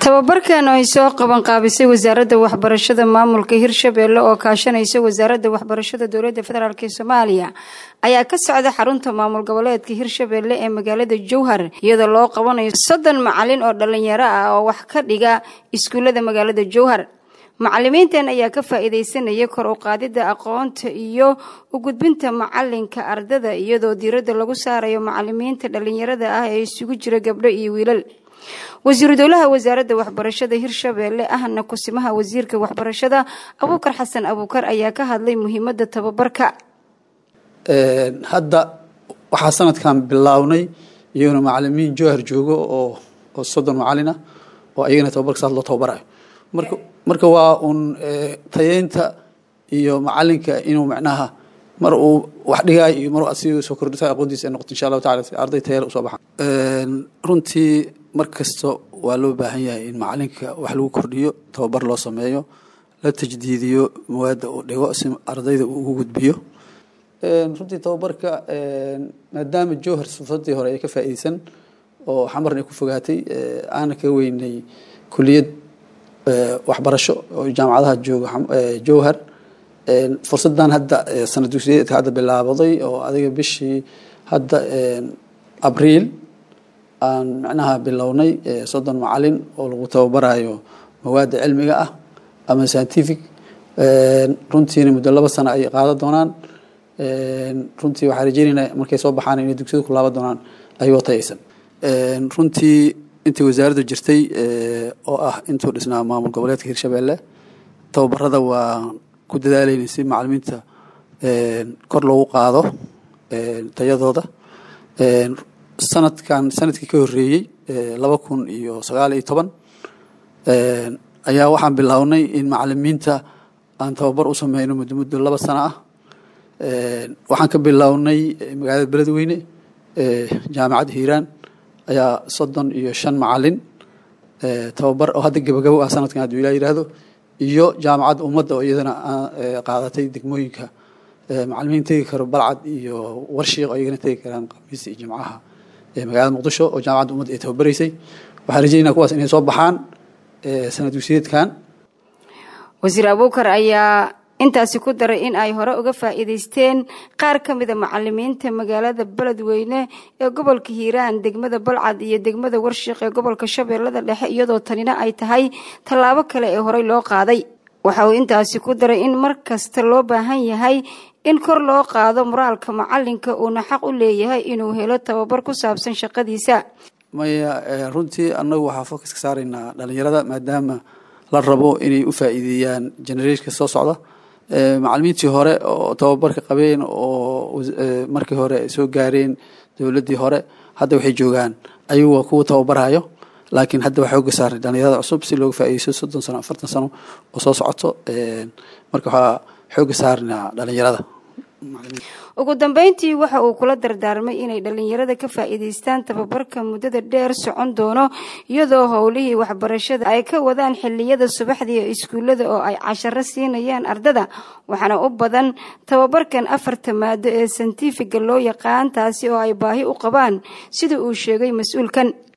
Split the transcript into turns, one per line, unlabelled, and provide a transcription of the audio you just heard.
tababarkan ay soo qaban qaabisay wasaaradda waxbarashada maamulka hirshabeelle oo kaashanaysa wasaaradda waxbarashada dowladda federaalk ee soomaaliya ayaa ka socda xarunta maamul goboleedka hirshabeelle ee magaalada jowhar iyadoo loo qabanayo soddon macalin oo dhalinyaro ah oo wax ka dhiga iskuullada magaalada jowhar macalimiintan ayaa ka faa-iideysanaya kor u qaadida aqoonta iyo u gudbinta macalinka ardada iyadoo diiradda lagu saarayo macalimiinta dhalinyarada ah ee isugu jira gabdho iyo wiilal wasiiru dowlaha wasaaradda waxbarashada hirshabeelle ahna kusimaha wasiirka waxbarashada abuukar xasan abuukar ayaa ka hadlay muhiimada tababarka
hadda waxaa sanadkan bilownay iyaguna macalimiin jowhar joogo oo oo soddon macalin ah oo ayagana tababarka saas loo tababarayo marka marka waa uun tayeynta iyo macalinka inuu macnaha mar uu wax dhigaayo iyo mar si soo kordhisa aqoontiisa ay noqoto insha allahu tacala si arday tayale usoo baxaan runtii mar kasta waa loo baahan yahay in macalinka wax lagu kordhiyo tababar loo sameeyo la tajdiidiyo mawaadda uu dhigo si ardayda uu ugu gudbiyo runtii tababarka maadaama jowhar sifadii hore ay ka faa'iideysan oo xamarna ay ku fogaatay aana ka weynay kuliyad waxbarasho oo jaamacadaha jooga jowhar fursadan hadda sanad dugsiyeedka hadda bilaabaday oo adiga bishii hadda abriil aan macnaha bilownay soddon macalin oo lagu tababarayo mawaadda cilmiga ah ama scientific runtiina muddo laba sano ay qaadan doonaan runtii waxaa rajeynaynaa markay soo baxaan inay dugsiyada ku laaban doonaan ayagoo tayaysan runtii intii wasaaraddu jirtay oo ah intuu dhisnaa maamul goboleedka hirshabeelle tababarada waa ku dadaalayna si macalimiinta kor loogu qaado tayadooda sanadkan sanadkii ka horreeyey laba kun iyo sagaal iyo toban ayaa waxaan bilownay in macalimiinta aan tababar u sameyno muddo muddo laba sano ah waxaan ka bilownay magaalada beledweyne jaamacadda hiiraan ayaa soddon iyo shan macalin tababar oo hadda gebagabo ah sanadkan hadduu ilaa yihahdo iyo jaamacadda ummadda oo iyadana qaadatay degmooyinka macalimiin tegi karo balcad iyo warshiiq oo iyagana tegi karaan khamiis iyo jimcaha magaalada muqdisho oo jaamacadda ummadda ay tababaraysay waxaan rajeynaa kuwaas inay soo baxaan sanad dugsiyeedkan
wasiir abuukar ayaa intaasi ku daray in ay hore uga faa'iideysteen qaar ka mida macalimiinta magaalada beledweyne ee gobolka hiiraan degmada balcad iyo degmada warshiiq ee gobolka shabeellada dhexe iyadoo tanina ay tahay tallaabo kale ee horey loo qaaday waxa uu intaasi ku daray in mar kasta loo baahan yahay in kor loo qaado moraalka macalinka uuna xaq u leeyahay inuu helo tababar ku saabsan shaqadiisa
maya runtii annagu waxaa focus ka saaraynaa dhalinyarada maadaama la rabo inay u faa'iideeyaan generationka soo socda macalimiintii hore oo tababarka qabeen oo markii hore ay soo gaareen dowladdii hore hadda waxay joogaan ayagu waa kuwa tababarayo laakiin hadda waxaa oga saaray dhalinyarada cusub si looga faaideysto soddon sano afartan sano oo soo socoto marka waxaa xooga saarnaa dhalinyarada
ugu dambeyntii waxa uu kula dardaarmay inay dhalinyarada ka faa'iidaystaan tababarka muddada dheer socon doono iyadoo howlihii waxbarashada ay ka wadaan xiliyada subaxdii ee iskuullada oo ay casharo siinayaan ardada waxaana u badan tababarkan afarta maado ee santifiga loo yaqaan taasi oo ay baahi u qabaan sida uu sheegay mas-uulkan